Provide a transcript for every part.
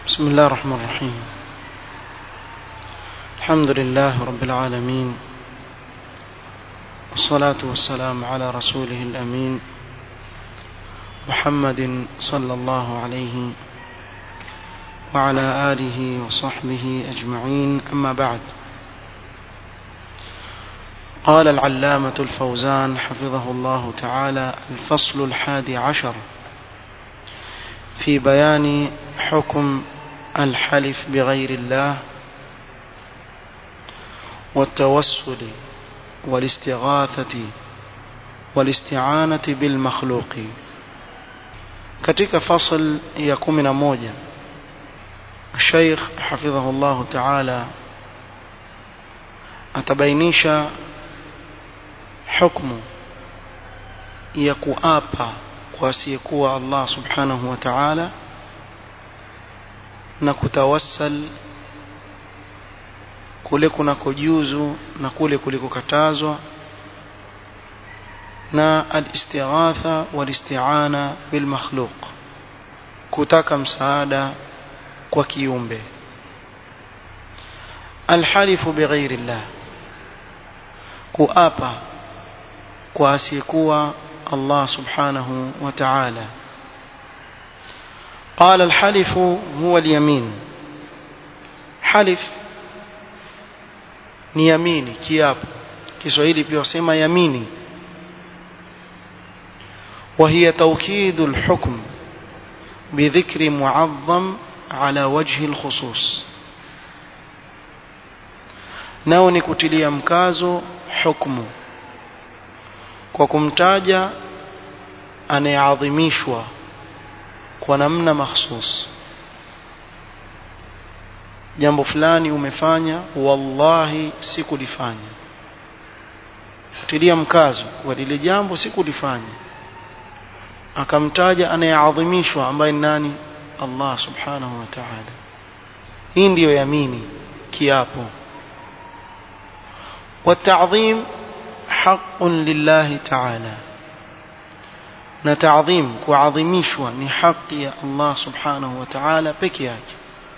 بسم الله الرحمن الرحيم الحمد لله رب العالمين والصلاة والسلام على رسوله الأمين محمد صلى الله عليه وعلى آله وصحبه أجمعين أما بعد قال العلامة الفوزان حفظه الله تعالى الفصل الحادي عشر في بيان حكم الحلف بغير الله والتوسل والاستغاثة والاستعانة بالمخلوق katika fasl ya kumi na moja Sheikh hafidhahu Allah Ta'ala atabainisha hukumu ya kuapa kwa asiyekuwa Allah Subhanahu wa Ta'ala na kutawassal kule kunakojuzu na kule kulikokatazwa na al-istighatha wal-isti'ana bil makhluq kutaka msaada kwa kiumbe alhalifu bighairi llah kuapa kwa asiyekuwa Allah subhanahu wa ta'ala قال الحلف هو اليمين حلف ni yamini kiapo Kiswahili pia wasema yamini وهي توكيد الحكم بذكر معظم على وجه الخصوص nao ni kutilia mkazo hukumu kwa kumtaja anayeadhimishwa kwa namna mahsus jambo fulani umefanya wallahi sikulifanya kutilia mkazo kwa lile jambo sikulifanya akamtaja anayeadhimishwa ambaye ni nani Allah subhanahu wa ta'ala hii ndiyo yamini kiapo والتعظيم حق لله تعالى na taadhim kuadhimishwa ni haki ya Allah subhanahu wa ta'ala peke yake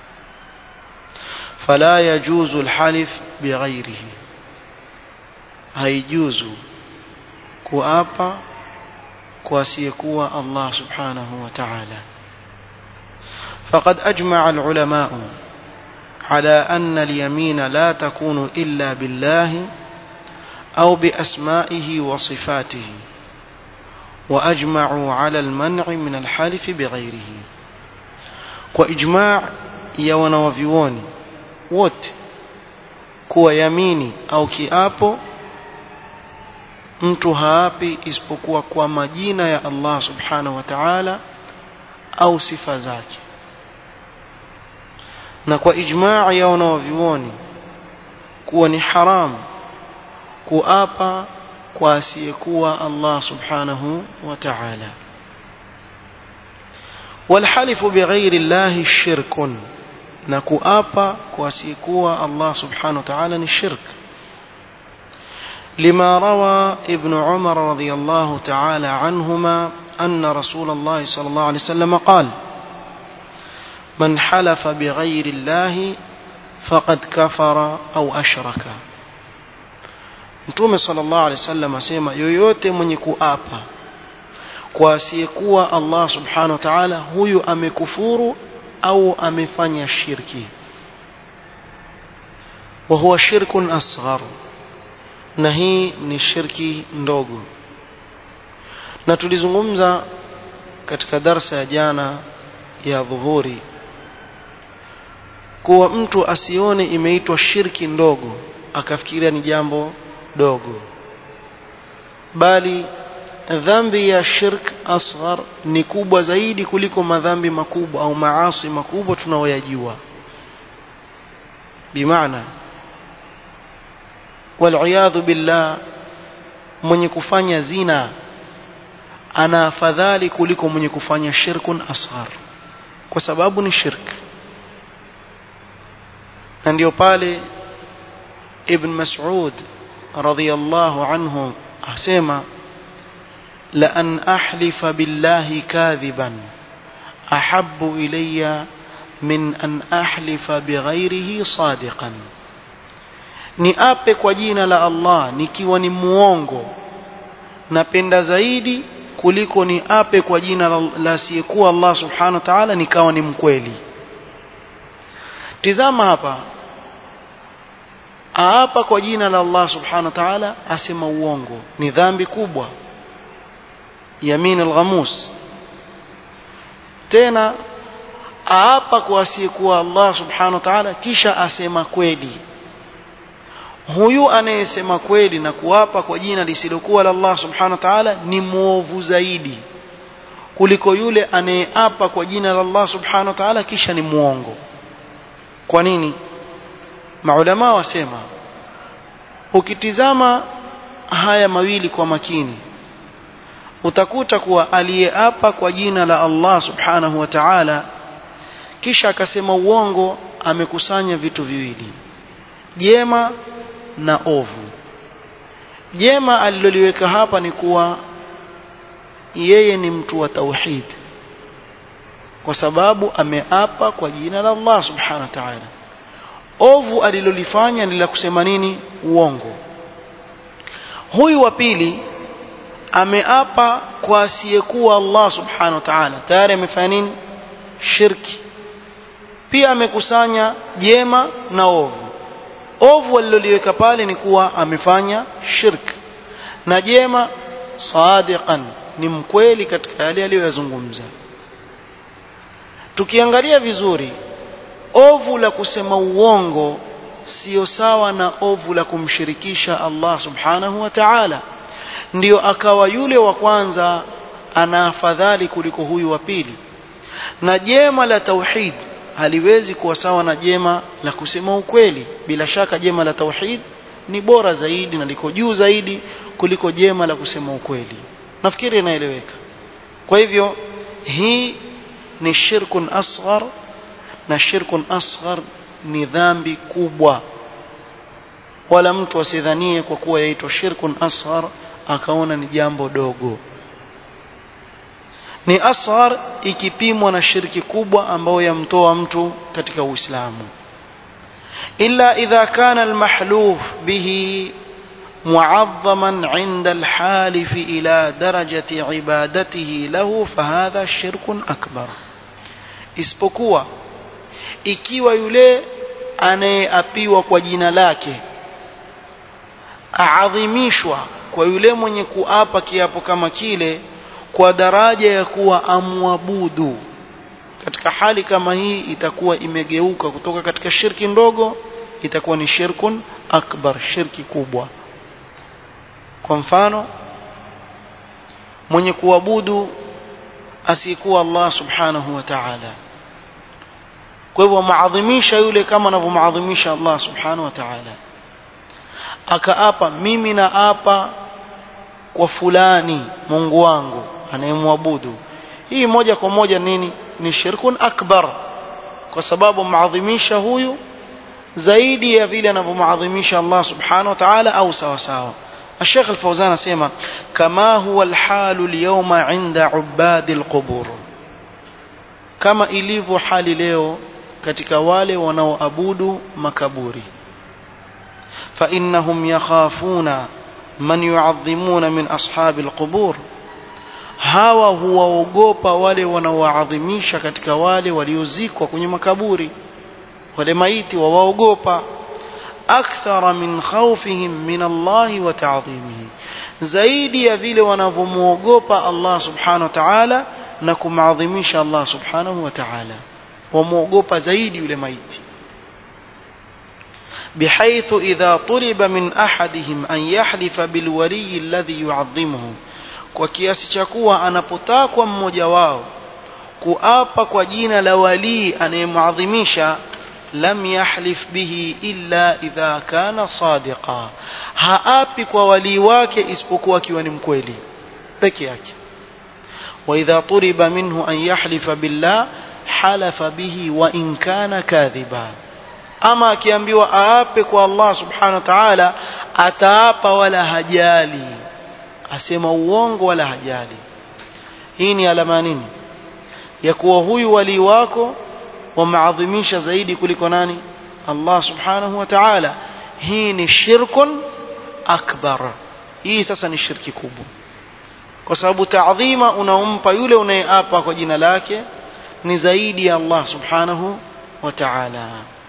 fala yajuzu alhalif bighairihi haijuzu kuapa kwa asiyekuwa Allah subhanahu wa ta'ala فقد أجمع العلماء على أن اليمين لا تكون إلا بالله أو بأسمائه وصفاته وأجمعوا على المنع من الحلف بغيره وإجماع يوانا وفيوني wote kuwa yamini au kiapo mtu haapi isipokuwa kwa majina ya Allah subhanahu wa ta'ala au sifa zake na kwa ijmaa ya wanavyuoni kuwa ni haramu kuapa kwa asiyekuwa Allah subhanahu wa ta'ala والحلف بغير الله شرك na kuapa kwa asiyekuwa Allah subhanahu wa ta'ala ni shirk لما روى ابن عمر رضي الله تعالى عنهما أن رسول الله صلى الله عليه وسلم قال من حلف بغير الله فقد كفر أو أشرك Mtume sallallahu alaihi wasallam asema yoyote mwenye kuapa kwa asiyekuwa Allah subhanahu wa ta'ala huyu amekufuru au amefanya shirki wa huwa shirkun asghar na hii ni shirki ndogo na tulizungumza katika darsa ya jana ya dhuhuri kuwa mtu asione imeitwa shirki ndogo akafikiria ni jambo dogo bali dhambi ya shirk asghar ni kubwa zaidi kuliko madhambi makubwa au maasi makubwa tunaoyajua bimaana waliyadhu billah mwenye kufanya zina ana afadhali kuliko mwenye kufanya shirkun asghar kwa sababu ni shirk na ndio pale ibn mas'ud radhiyallahu anhu asema لأن أحلف بالله كاذبا أحب إلي min an ahlifa bighairihi sadiqan ni ape kwa jina la Allah nikiwa ni muongo napenda zaidi kuliko ni ape kwa jina la, la asiyekuwa Allah subhanahu wa ta'ala nikawa ni mkweli tizama hapa aapa kwa jina la Allah subhanahu wa ta'ala asema uongo ni dhambi kubwa yamin al-ghamus tena aapa kwa asiyekuwa Allah subhanahu wa ta'ala kisha asema kweli huyu anayesema kweli na kuapa kwa jina lisilokuwa la Allah subhanahu wa ta'ala ni muovu zaidi kuliko yule anayeapa kwa jina la Allah subhanahu wa ta'ala kisha ni muongo kwa nini maulama wasema ukitizama haya mawili kwa makini utakuta kuwa aliyeapa kwa jina la Allah subhanahu wa ta'ala kisha akasema uongo amekusanya vitu viwili jema na ovu jema aliloliweka hapa ni kuwa yeye ni mtu wa tauhid kwa sababu ameapa kwa jina la Allah subhanahu wa ta'ala ovu alilolifanya ni la kusema nini uongo huyu wa pili ameapa kwa asiyekuwa Allah subhanahu wa ta'ala tayari amefanya nini shirki pia amekusanya jema na ovu ovu aliloliweka pale ni kuwa amefanya shirk na jema sadiqan ni mkweli katika yale aliyoyazungumza tukiangalia vizuri ovu la kusema uongo sio sawa na ovu la kumshirikisha Allah subhanahu wa ta'ala ndiyo akawa yule wa kwanza ana afadhali kuliko huyu wa pili na jema la tauhid haliwezi kuwa sawa na jema la kusema ukweli bila shaka jema la tauhid ni bora zaidi na liko juu zaidi kuliko jema la kusema ukweli nafikiri inaeleweka kwa hivyo hii ni shirkun asghar na shirkun asghar ni dhambi kubwa wala mtu asidhanie kwa kuwa yaitwa shirkun asghar akaona ni jambo dogo ni asghar ikipimwa na shirki kubwa ambayo yamtoa mtu katika Uislamu illa idha kana almahluf bihi معظما عند الحالف إلى درجة عبادته له فهذا شرك أكبر isipokuwa ikiwa yule anayeapiwa kwa jina lake aadhimishwa kwa yule mwenye kuapa kiapo kama kile kwa daraja ya kuwa amwabudu katika hali kama hii itakuwa imegeuka kutoka katika shirki ndogo itakuwa ni shirkun akbar shirki kubwa kwa mfano mwenye kuabudu asiyekuwa Allah subhanahu wa ta'ala kwa hivyo maadhimisha yule kama anavyomaadhimisha Allah subhanahu wa ta'ala akaapa mimi naapa kwa fulani Mungu wangu anayemwabudu hii moja kwa moja nini ni shirkun akbar kwa sababu maadhimisha huyu zaidi ya vile anavyomaadhimisha Allah subhanahu wa ta'ala au sawa sawa الشيخ الفوزان سيما كما هو الحال اليوم عند عباد القبور كما ilivyo hali leo katika wale wanaoabudu makaburi فإنهم يخافون من يعظمون من أصحاب القبور hawa huwaogopa wale wanaoadhimisha katika wale waliozikwa kwenye makaburi wale maiti wawaogopa akthara min khawfihim min Allah wa ta'dhimihi zaidi ya vile wanavyomuogopa Allah subhanahu wa ta'ala na kumadhimisha Allah subhanahu wa ta'ala wamuogopa zaidi yule maiti بحيث إذا طلب من أحدهم أن يحلف بالولي الذي يعظمه kwa kiasi cha kuwa anapotakwa mmoja wao kuapa kwa jina la walii anayemuadhimisha lam yahlif bihi illa idha kana sadiqa haapi kwa walii wake isipokuwa akiwa ni mkweli peke yake wa idha turiba minhu an yahlifa billah halafa bihi wa in kana kadhiba ama akiambiwa aape kwa Allah subhanahu wa ta'ala ataapa wala hajali asema uongo wala hajali hii ni alama nini ya kuwa huyu wali wako wameadhimisha zaidi kuliko nani Allah subhanahu wa ta'ala hii ni shirkun akbar hii sasa ni shirki kubwa kwa sababu taadhima unaompa yule unayeapa kwa jina lake ni zaidi ya Allah subhanahu wa ta'ala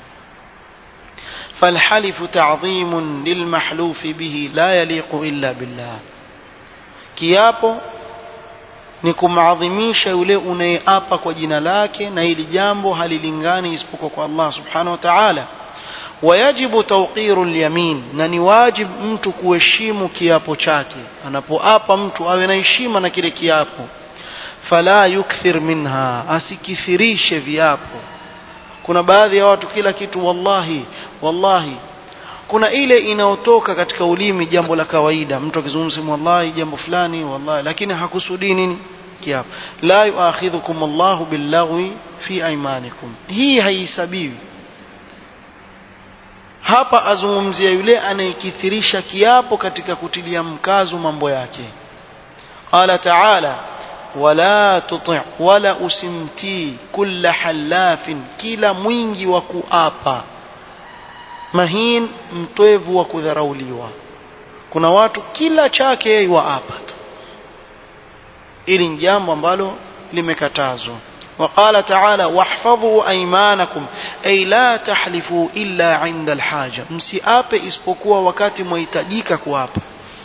فالحلف تعظيم للمحلوف به لا يليق إلا بالله kiapo ni kumadhimisha yule unayeapa kwa jina lake na hili jambo halilingani isipokuwa kwa Allah subhanahu wa ta'ala wayajibu tawqiru lyamin na ni wajib mtu kuheshimu kiapo chake anapoapa mtu awe na heshima na kile kiapo fala yukthir minha asikithirishe viapo kuna baadhi ya watu kila kitu wallahi wallahi kuna ile inayotoka katika ulimi jambo la kawaida mtu akizungumza wallahi jambo fulani wallahi lakini hakusudii nini kiapo la yuakhidhukum Allahu billaghwi fi aymanikum hii haihesabiwi hapa azungumzia yule anayekithirisha kiapo katika kutilia mkazo mambo yake qala ta'ala wala tuti wala usimtii kulla halafin kila mwingi wa kuapa mahin mtwevu wa kudharauliwa kuna watu kila chake yeye waapa tu ili ni jambo ambalo limekatazwa وقال تعالى واحفظوا ايمانكم اي لا تحلفوا الا عند الحاجه msiape isipokuwa wakati mwahitajika kuapa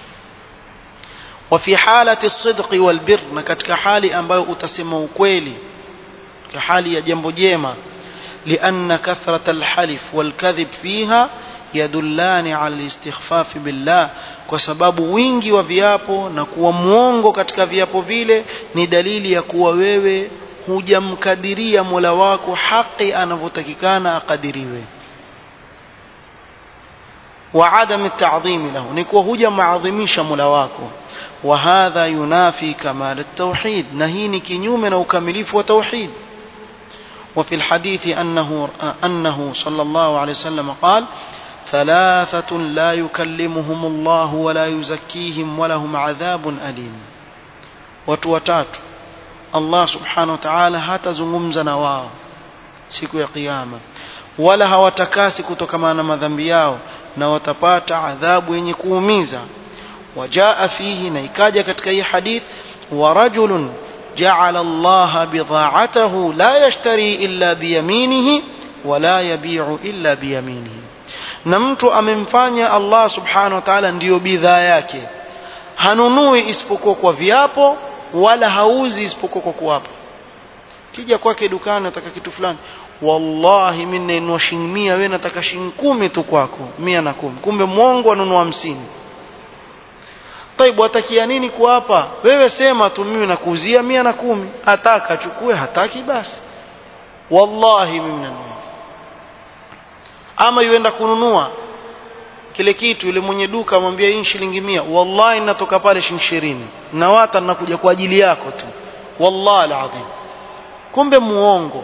وفي حاله الصدق والبر na katika hali ambayo utasema ukweli katika hali ya jambo jema لان كثره الحلف والكذب فيها يدلان على الاستخفاف بالله kwa sababu wingi wa viapo na kuwa mwongo katika viapo vile ni dalili ya kuwa wewe hujamkadiria Mola wako haki anavyotakikana akadiriwe wa adam at-ta'dhim lahu ni kuwa hujamaadhimisha Mola wako wa hadha yunafi kamal at-tauhid na hii ni kinyume na ukamilifu wa tauhid وفي الحديث أنه, أنه صلى الله عليه وسلم قال ثلاثة لا يكلمهم الله ولا يزكيهم ولهم عذاب أليم وتوتات Allah subhanahu wa ta'ala hatazungumza na wao siku ya kiyama wala hawatakasi kutokana na madhambi yao na watapata adhabu yenye kuumiza wajaa fihi na ikaja katika hii hadith wa rajulun ja'ala Allah bidha'atahu la yashtari illa biyaminihi wala yabi'u illa biyaminihi na mtu amemfanya Allah subhanahu wa ta'ala ndiyo bidhaa yake hanunui isipokuwa kwa viapo wala hauzi isipokuwa kwa kuwapa kija kwake dukani nataka kitu fulani wallahi mimi nainua shilingi 100 wewe nataka shilingi kumi tu kwako 110 kumbe mwongo anunua 50 Taibu atakia nini kuwapa wewe sema tu mimi nakuuzia 110 ataka achukue hataki basi wallahi mimi nanunua ama yuenda kununua kile kitu yule mwenye duka amwambia hii shilingi mia wallahi natoka pale shilingi ishirini na wata nakuja kwa ajili yako tu wallahi alazim kumbe muongo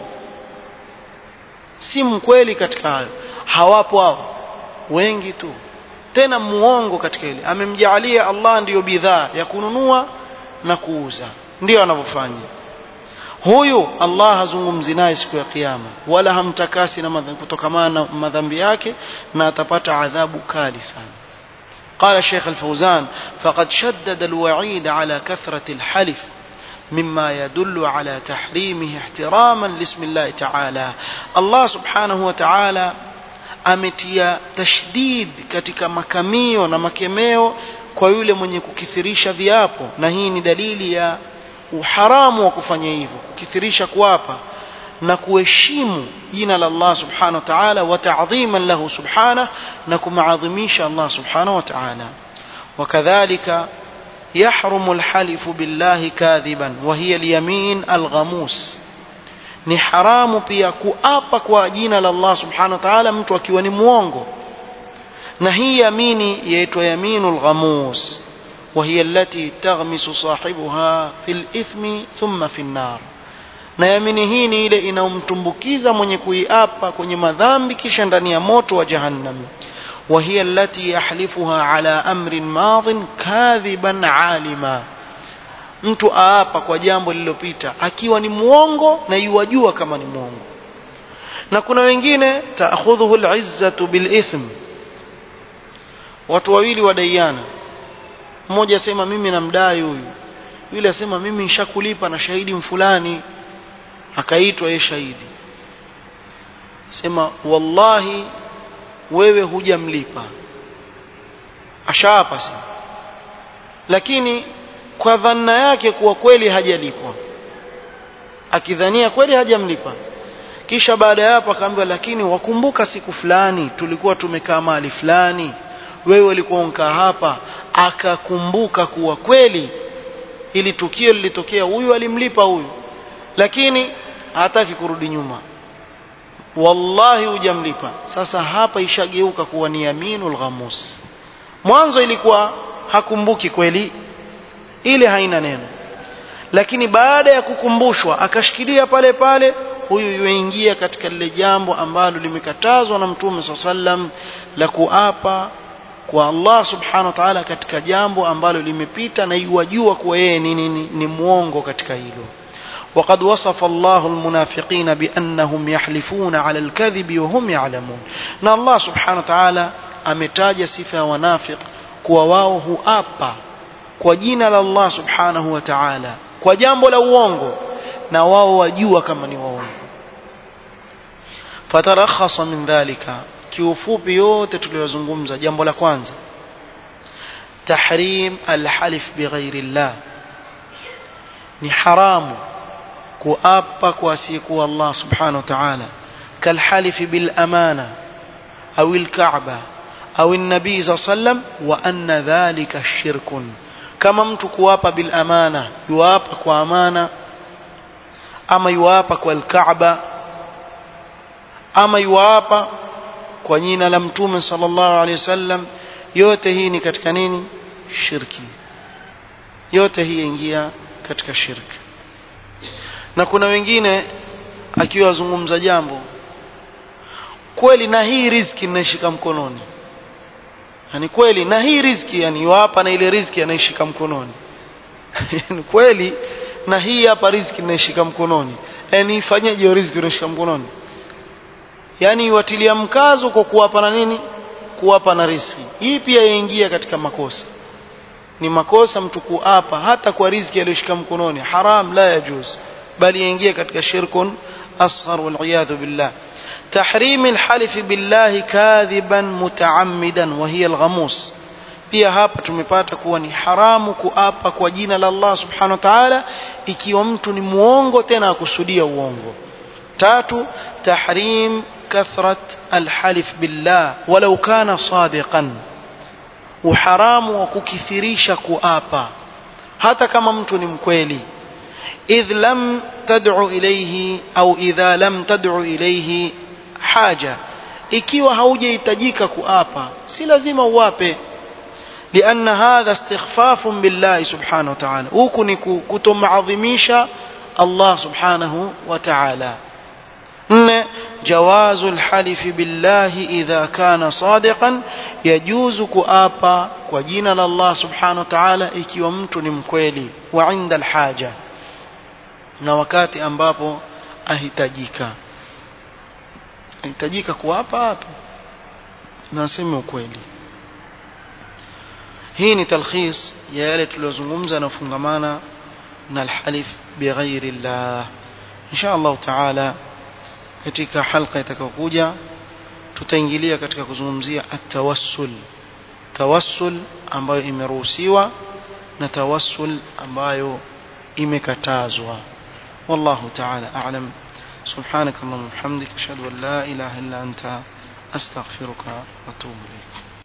si mkweli katika hayo hawapo hao wengi tu tena muongo katika ile amemjaalia Allah ndiyo bidhaa ya kununua na kuuza ndiyo anavyofanya huyu Allah hazungumzi naye siku ya kiyama wala hamtakasi na kutokamana na madhambi yake na atapata adhabu kali sana قال الشيخ الفوزان فقد شدد الوعيد على كثرة الحلف مما يدل على تحريمه احتراما لاسم الله تعالى الله سبحانه وتعالى ametia tashdid katika makamio na makemeo kwa yule mwenye kukithirisha viapo na hii ni dalili ya uharamu wa kufanya hivyo kukithirisha kuapa na kuheshimu jina la Allah subhanahu wa ta'ala wa ta'dhiman lahu subhanahu na kumaadhimisha Allah subhanahu wa ta'ala wakadhalika يحرم الحلف بالله كاذبا وهي اليمين الغموس ni haramu pia kuapa kwa jina la Allah subhanahu wa ta'ala mtu akiwa ni muongo na hii yamini yaitwa yaminul ghamus وهي التي تغمس صاحبها في الإثم ثم في النار na yamini hii ni ile inayomtumbukiza mwenye kuiapa kwenye madhambi kisha ndani ya moto wa jahannam وهي التي يحلفها على أمر ماض كاذبا عالما mtu aapa kwa jambo lililopita akiwa ni muongo na yuwajua kama ni muongo na kuna wengine taakhudhuhu al-izzatu bil-ithm watu wawili wadaiana mmoja asema mimi namdai huyu yule asema mimi nishakulipa na shahidi mfulani akaitwa yeye shahidi sema wallahi wewe hujamlipa ashaapa sema lakini kwa dhanna yake kuwa kweli hajalipwa akidhania kweli hajamlipa kisha baada ya hapo akaambiwa lakini wakumbuka siku fulani tulikuwa tumekaa mahali fulani wewe ulikuwa unkaa hapa akakumbuka kuwa kweli ili tukio lilitokea huyu alimlipa huyu lakini hataki kurudi nyuma wallahi hujamlipa sasa hapa ishageuka kuwa ni yaminul ghamus mwanzo ilikuwa hakumbuki kweli ile haina neno lakini baada ya kukumbushwa akashikilia pale pale huyu yuingia katika lile jambo ambalo limekatazwa na mtume saa sallam la kuapa kwa Allah subhanahu wa ta'ala katika jambo ambalo limepita na iwajua kuwa yeye ni, ni, ni, ni mwongo katika hilo وقد وصف الله المنافقين بأنهم يحلفون على الكذب وهم يعلمون na Allah subhanahu wa ta'ala ametaja sifa ya wanafiq kuwa wao huapa kwa jina la Allah subhanahu wa ta'ala kwa jambo la uongo na wao wajua kama ni waongo fatarakhasa min dhalika kiufupi yote tuliyozungumza jambo la kwanza tahrim alhalif bighairi llah ni haramu kuapa kwa asiyekuwa Allah subhanahu wa ta'ala kalhalifi bil amana au alkaaba au an-nabii sallam wa anna dhalika shirkun kama mtu kuapa bil amana yuapa kwa amana ama yuapa kwa alkaaba ama yuapa kwa jina la mtume sallallahu alaihi wasallam yote hii ni katika nini shirki yote hii ingia katika shirki na kuna wengine akiwa azungumza jambo kweli na hii riziki ninaishika mkononi yani kweli na hii riziki yani yuapa na ile riziki anaishika mkononi ni kweli na hii hapa riziki ninaishika mkononi yani ifanyeje hiyo riziki unaishika mkononi yani iwatilia mkazo kwa kuwapa na nini kuwapa na riziki hii pia yaingia katika makosa ni makosa mtu kuapa hata kwa riziki aliyoshika mkononi haram la yajuz bali yaingia katika shirkun asghar wal billah تحريم الحلف بالله كاذبا متعمدا وهي الغموس pia hapa tumepata kuwa ni haramu kuapa kwa jina la Allah subhanahu wa ta'ala ikiwa mtu ni muongo tena akusudia uongo tatu tahrim kathrat alhalif billah walau kana sadiqan uharamu wa kukithirisha kuapa hata kama mtu ni mkweli idh lam tad'u ilayhi au idha lam tad'u ilayhi haja ikiwa haujahitajika kuapa si lazima uape لأن هذا استخفاف بالله سبحانه وتعالى huku ni kutomaadhimisha Allah subhanahu wa ta'ala nne جواز الحلف بالله إذا كان صادقا يجوز kuapa kwa jina la Allah subhanahu wa ta'ala ikiwa mtu ni mkweli wa inda alhaja na wakati ambapo ahitajika ahitajika kuapa hapa na aseme ukweli hii ni talkhis ya yale tuliyozungumza na kufungamana na alhalif bighairi llah insha Allah taala katika halqa itakayokuja tutaingilia katika kuzungumzia atawassul tawassul ambayo imeruhusiwa na tawassul ambayo imekatazwa والله تعالى أعلم سبحانك اللهم وبحمدك أشهد أن لا إله إلا أنت أستغفرك وأتوب إليك